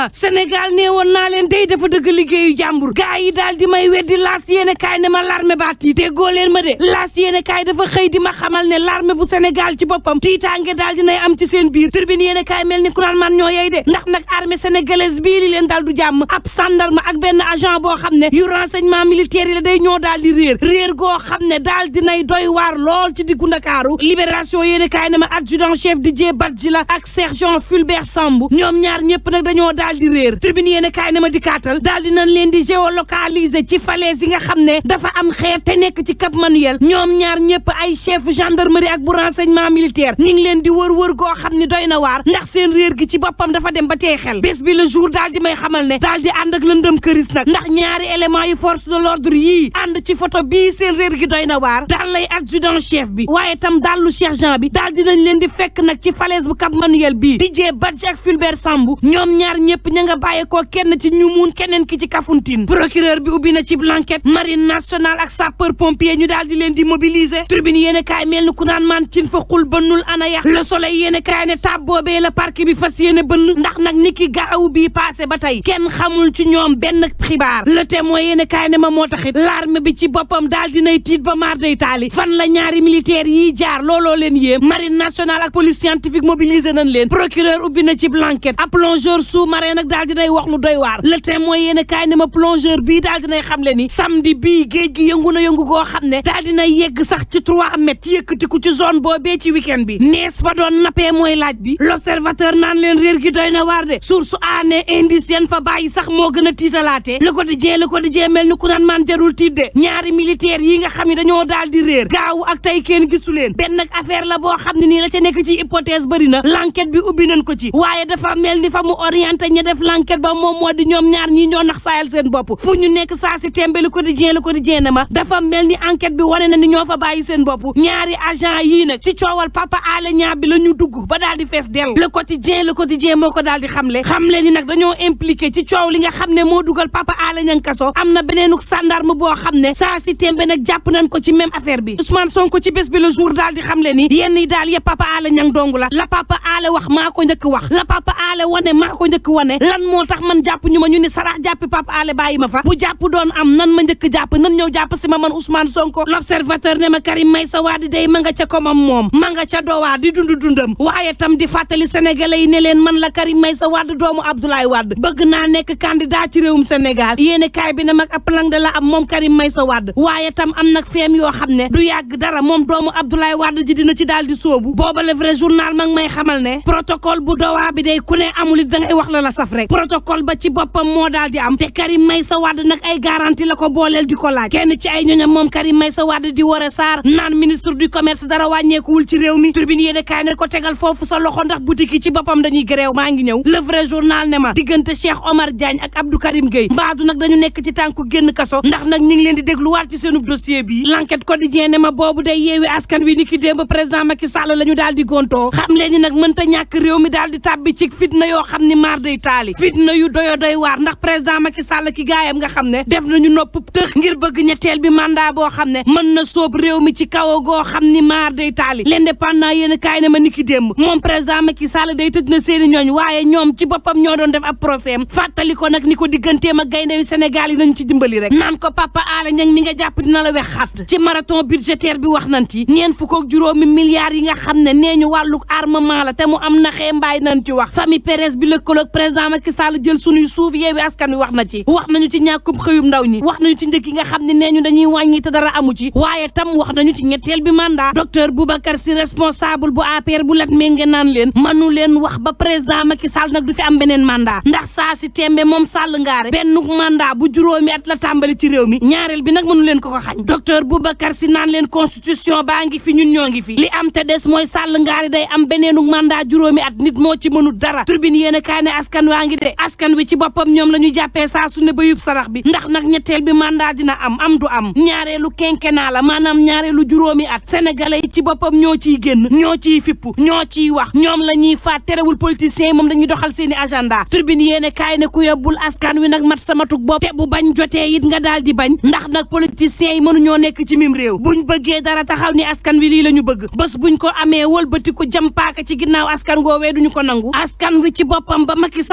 Sénégal nee woon naa leen day dafa dëgg liggéeyu jàmbur gaa yi daal di may weddi laas yéene kaay ne ma l'armée baa tiit déggoo leen ma de laas yéene kaay dafa xëy di ma xamal ne l'armée bu Sénégal ci boppam tiitaange daal dinay am ci seen biir turbine yéene kaay mel ni ku naan man ñoo yey de ndax nag armée sénégalaise bii li leen daal du jàmm ab sandarme ak benn agent boo xam ne yu renseignement militaire yi la day ñoo daal di réer réer goo xam ne daal dinay doy waar lool ci diggu Ndakaaru libération yéene kaay ne ma adjudant chef Didier Badji la ak sergent Fulbert Sambou ñoom ñaar ñëpp nag dañoo daal di réer tribune yéene kaay ne ma dikaatal daal di nañ leen di géolocaliser ci falaise yi nga xam ne dafa am xeer te nekk ci Cap Manuel ñoom ñaar ñëpp ay chef gendarmerie ak bu renseignement militaire ñu ngi leen di wër wër goo xam ne doy na waar ndax seen réer gi ci boppam dafa dem ba tey xel bés bi le jour daal di may xamal ne daal di ànd ak lëndëm këris nag ndax ñaari élément yi force de l'ordre yii ànd ci photo bii seen réer gi doy na waar daal lay adjudant chef bi waaye tam dallu sergent bi daal dinañ leen di fekk nag ci falaise bu Cap Manuel bii Didier Badji ak Fulbert Sambou ñoom ñaar ñëpp ña nga bàyyeekoo kenn ci ñu muun keneen ki ci Kafountine procureur bi ubbi na ci blanquette marine nationale ak sapeur pompier ñu daal di leen di mobiliser tribune yéene kaay mel ni ku naan maan cin fa xul bënnul ana ya le soleil yéene kaay ne tab boobee la parquet bi fas yéene bënn ndax nag ni ki gaaw bii passé ba tey kenn xamul ci ñoom benn xibaar le témoin yéene kaay ne ma moo taxit l'armée bi ci boppam daal dinay tiit ba maar day taali fan la ñaari militaires yi jaar looloo leen yéem marine nationale ak police scientifique mobilisé nañ leen procureur ubbi na ci blanquette ab plongeur sous-marin nag daal dinay wax lu doy waar le témoin yéene kaay ne ma plongeur bii daal dinay xam le ni samedi bii géej gi yëngu na yëngu goo xam ne daal dina yegg sax ci trois mètres ci yëkkatiku ci zone boobee ci week-end bi nees fa doon nappee mooy laaj bi l'observateur naan leen réer gi doy na waar de source aané indice yeen fa bàyyi sax moo gën a tiitalaatee le quotidien le quotidien mel ni ku naan man jarul tiit de ñaari militaires yi nga xam ne dañoo daal di réer gaawu ak tey kenn gisu leen benn nag affaire la boo xam ne nii la ca nekk ci hypothèse bëri na l'enquête bi ubbi nañ ko ci waaye dafa mel ni fa mu orienté ña def l'enquête ba moom moo di ñoom ñaar ñi ñoo nax saayal seen bopp fu ñu nekk saa si tembe le quotidien le quotidien ne ma dafa mel ni enquête bi wane na ni ñoo fa bàyyi seen bopp ñaari agent yii nag ci coowal papa Alé Niang bi la ñu dugg ba daal di fees dell le quotidien le quotidien moo ko daal di xamle xamle ni nag dañoo impliqué ci coow li nga xam ne moo dugal papa Alé Niang kaso am na beneenuk sandarme boo xam ne saa si tembe nag jàpp nañ ko ci même affaire bi Ousmane Sonko ci bés bi le jour daal di xamle ni yenn yi daal yëpp papa Alé Niang dong la la papa Alé wax maa ko njëkk wax la papa Alé wane maa ko njëkk wane lan moo tax man jàpp ñu ma ñu ni sarax jàppi papa Alé bàyyi ma fa bu jàpp doon am nan ma njëkk jàpp nan ñëw jàpp si ma man Ousmane Sonko l'observateur ne ma Karim Meïssa Wade day ma nga ca komam moom ma nga ca dowaa di dund dundam waaye tam di fàttali sénégalais yi ne leen man la Karim Meïssa Wade doomu Abdoulaye Wade bëgg naa nekk candidat ci réewum Sénégal yéene kaay bi ne mag ab plan de la am moom Karim Meïssa Wade waaye tam am nag feem yoo xam ne du yàgg dara moom doomu Abdoulaye Wade ji dina ci daal di soobu booba le vrai journal mag may xamal ne protocole bu dowaa bi day ku ne amul it da ngay wax la la saf rek protocole ba ci boppam moo daal di am te Karim Meïssa Wade nag ay garantie la ko booleel di ko laaj kenn ci ay ñoñam moom Karim Meïssa Wade di war a saar naan ministre du commerce dara wàññeekuwul ci réew mi tribune yéene kaay ne ko tegal foofu sa loxo ndax boutique yi ci boppam dañuy gréew maa ngi ñëw le vrai journal ne ma diggante Cheikh Omar Diagne ak Abdou Karim Gueye mbaadu nag dañu nekk ci tànku génn kaso ndax nag ñu ngi leen di dégluwaat ci seenub dossier bi l'enquête quotidien ne ma boobu day yeewi askan wi ni ki démb président Macky Sall la ñu daal di gontoo xam leen ni nag mënta ñàkk réew mi daal di tàbbi ci fitna yoo xam ni maar day taali fitna yu doyo doy waar ndax président Macky Sall ki gaayam nga xam ne def nañu nopp tëx ngir bëgg ñetteel bi mandat boo xam ne mën na sóob réew mi ci kaw goo xam ni maar day taali l'indépendant yéen kaay ne ma ni ki démb moom président Macky Sall day tëj na seeni ñooñ waaye ñoom ci boppam ñoo doon def ab procès am fàttali ko nag ni ko digganteem ak gaynde yu Sénégal yi nañu ci dimbali rek naan ko Papa Alé Niang mi nga jàpp dina la wex xat ci marathon budgétaire bi wax nañ ci ñeent fukk ak juróomi milliards yi nga xam ne nee ñu wàlluk armement la te mu am naxee mbaay nañ ci wax famille Pérez bi lëkkaloog président Macky Sall jël sunuy suuf yeewi askan wi wax na ci wax nañu ci ñàkkum xëyum ndaw ñi wax nañu ci njëkk yi nga xam ne nee ñu dañuy wàññi te dara amu ci waaye tam wax nañu ci ñetteel bi mandat docteur Boubacar Sy responsable bu APR bu lat ménge naan leen manu leen wax ba président Macky Sall nag du fi am beneen mandat ndax saa si tembe moom Sall ngaare benn mandat bu juróomi at la tàmbali ci réew mi ñaareel bi nag mënu leen ko ko xañ docteur Boubacar Sy naan leen constitution baa ngi fi ñun ñoo ngi fi li am te des mooy Sall ngaari day am beneenu mandat juróomi at nit moo ci mënul dara turbine yéen a kaay ne askan waa ngi de askan wi ci boppam ñoom la ñu jàppee saa su ne ba yub sarax bi ndax nag ñetteel bi mandat dina am am du am ñaareelu quinquennat la maanaam ñaareelu juróomi at sénégalais yi ci boppam ñoo ciy génn ñoo ciy fippu ñoo ciy wax ñoom la ñuy faat terewul politiciens yi moom dañuy doxal seeni agenda turbine yéen a kaay ne ku yóbbul askan wi nag mat sama tug bopp te bu bañ jotee it nga daal di bañ ndax nag politiciens yi mënuñoo nekk ci mim réew buñ bëggee dara taxaw ni askan wi lii la ñu bëgg bés buñ ko amee wëlbati ko jëm paaka ci ginnaaw askan goowee duñu ko nangu askan wi ci boppam ba Macky Sall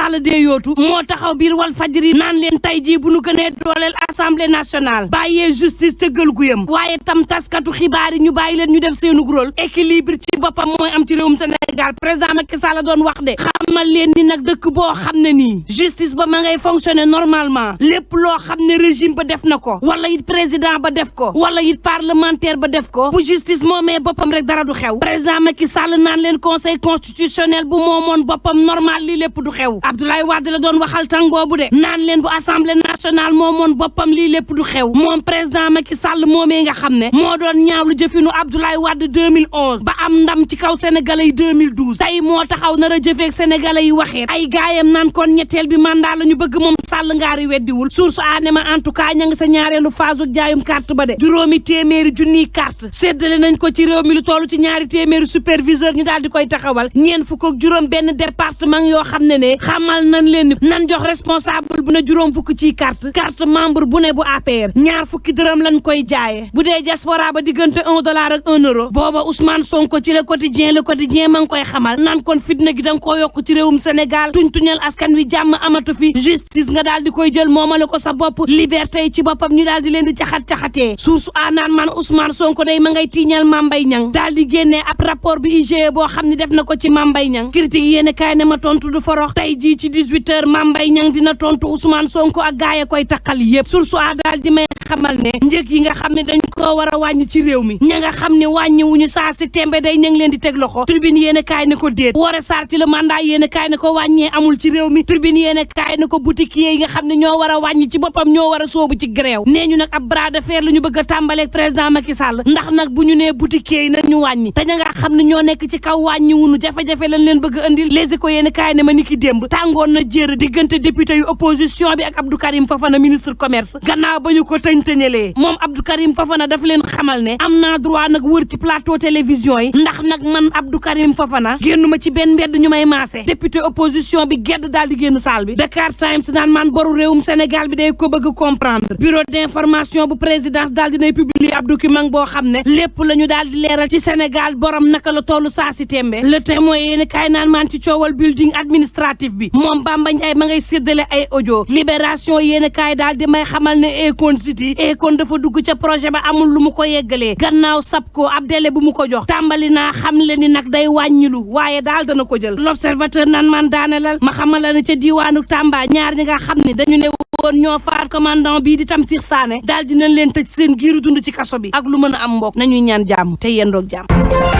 Sall dee yootu moo taxaw biir wal fajri naan leen tey jii bu nu gënee dooleel assemblée nationale bàyyee justice tëggal guyam waaye tam taskatu xibaar yi ñu bàyyi leen ñu def seenu rôle équilibre ci boppam mooy am ci réewum Sénégal président Macky Sall doon wax de xamal leen ni nag dëkk boo xam ne nii justice ba ma ngay fonctionner normalement lépp loo xam ne régime ba def na ko wala it président ba def ko wala it parlementaire ba def ko bu justice moomee boppam rek dara du xew président Macky Sall naan leen conseil constitutionnel bu moomoon boppam normal lii lépp du xew Abdoulaye Wade la doon waxal tàng boobu de naan leen bu assemblée nationale moomoon boppam lii lépp du xew moom président Macky Sall moomee nga xam ne moo doon ñaawlu jëfinu Abdoulaye Wade 2011 ba am ndam ci kaw sénégalais yi 2012 tey moo taxaw nar a jëfeeg sénégalais yi waxee ay gaayam naan kon ñetteel bi mandat la ñu bëgg moom Sall ngaari weddiwul source aane ma en tout cas ña nga sa ñaareelu phase jaayum carte ba de juróomi téeméeri junniy carte séddale nañ ko ci réew mi lu toll ci ñaari téeméeri superviseur ñu daal di koy taxawal ñeen fukk ak juróom benn département yoo xam ne ne xamal nañ leen ni nan jox responsable bu ne juróom fukk ciy carte carte membre bu ne bu APR ñaar fukki dërëm lañ koy jaayee bu dee diaspora ba diggante un dollar ak un euro booba Ousmane Sonko ci le quotidien le quotidien ma ngi koy xamal naan kon fitna gi da nga koo yokk ci réewum Sénégal tuñ tuñal askan wi jàmm amatu fi justice nga daal di koy jël moomale ko sa bopp liberté yi ci boppam ñu daal di leen di caxat-caxatee source a naan man Ousmane Sonko day ma ngay tiiñal Mambay Niang daal di génnee ab rapport bi IGE boo xam ne def na ko ci Mambay Niang critique yéen kaay ne ma tontu du forox tey jii ci 18 heures Mambay Niang dina tontu Ousmane Sonko ak gaay koy takkal yëpp source a daal di may xamal ne njëg yi nga xam ne dañ koo war a wàññi ci réew mi ña nga xam ne wàññi wuñu saa si tembe day ña ngi leen di teg loxo tribune yéen kaay ne ko déet woore sarti le mandat yéen kaay ne ko wàññee amul ci réew mi tribune yéen kaay ne ko boutique yi nga xam ne ñoo war a wàññi ci boppam ñoo war a soobu ci gréew nee ñu nag ab bras de fer la ñu bëgg a tàmbaleeg président Macky Sall ndax nag bu ñu nee boutique yi nag ñu wàññi te ña nga xam ne ñoo nekk ci kaw wàññi wunu jafe-jafe lañ leen bëgg a indil les éco yéen kaay ne ma ni ki démb tàngoon na jéer diggante député yu opposition bi ak Abdou Karim Fafana ministre commerce gannaaw ba ñu ko tëñ-tëñalee moom Abdou Karim Fafana daf leen xamal ne am naa droit nag wër ci plateau télévision yi ndax nag man Abdou Karim Fafana génnuma ci benn mbedd ñu may maase député opposition bi gedd daal di génn salle bi Dakar Times naan man boru réewum Sénégal bi day ko bëgg comprendre bureau d'information bu présidence daal dinay publier ab document boo xam ne lépp la ñu daal di leeral ci Sénégal borom naka la tollu saa si tembe le témoin yéen kaay naan maan ci coowal building administratif bi moom Bamba Ndiaye ma ngay séddale ay audio libération yéen kaay daal di may xamal ne Akon City Akon dafa dugg ca projet ba amul lu mu ko yeggalee gannaaw sab ko ab délai bu mu ko jox tàmbali naa xam le ni nag day wàññilu waaye daal dana ko jël l'observateur naan man daanelal ma xamal la ne ca diiwaanu Tamba ñaar ñi nga xam ne dañu ne woon ñoo faat commandant bii di Tamsir Sané daal dinañ leen tëj seen giiru dund ci kaso bi ak lu mën a am mbokk nañuy ñaan jàmm te yendoog jàmm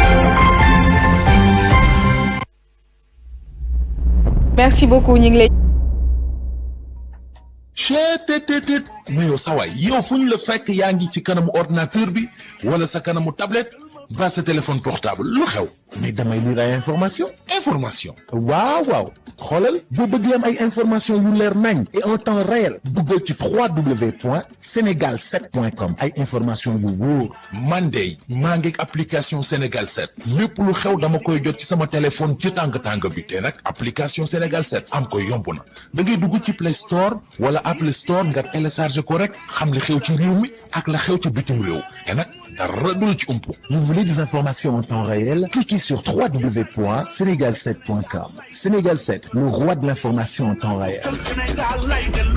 merci beaucoup ñu ngi lay. cheetetetet mais yow sawaay yow fu ñu la fekk yaa ngi ci kanamu ordinateur bi wala sa kanamu tablette ba sa téléphone portable lu xew mais damay lire ay information information waaw waaw xoolal boo bëgg am ay information yu leer nañ et en temps réel duggal ci 3w point sénégal 7 point com ay information yu wóor man de maa ngi application sénégal 7 lépp lu xew dama koy jot ci sama téléphone ci tàng tàng bi te nag application sénégal 7 am ko yomb na da ngay dugg ci play store wala apple store nga télécharge ko rek xam li xew ci réew mi ak la xew ci bitim réew te nag dara du la ci umpu vous voulez des informations en temps réel cliquez sur www.sénégal7.com Sénégal 7 le roi de l'information en temps réel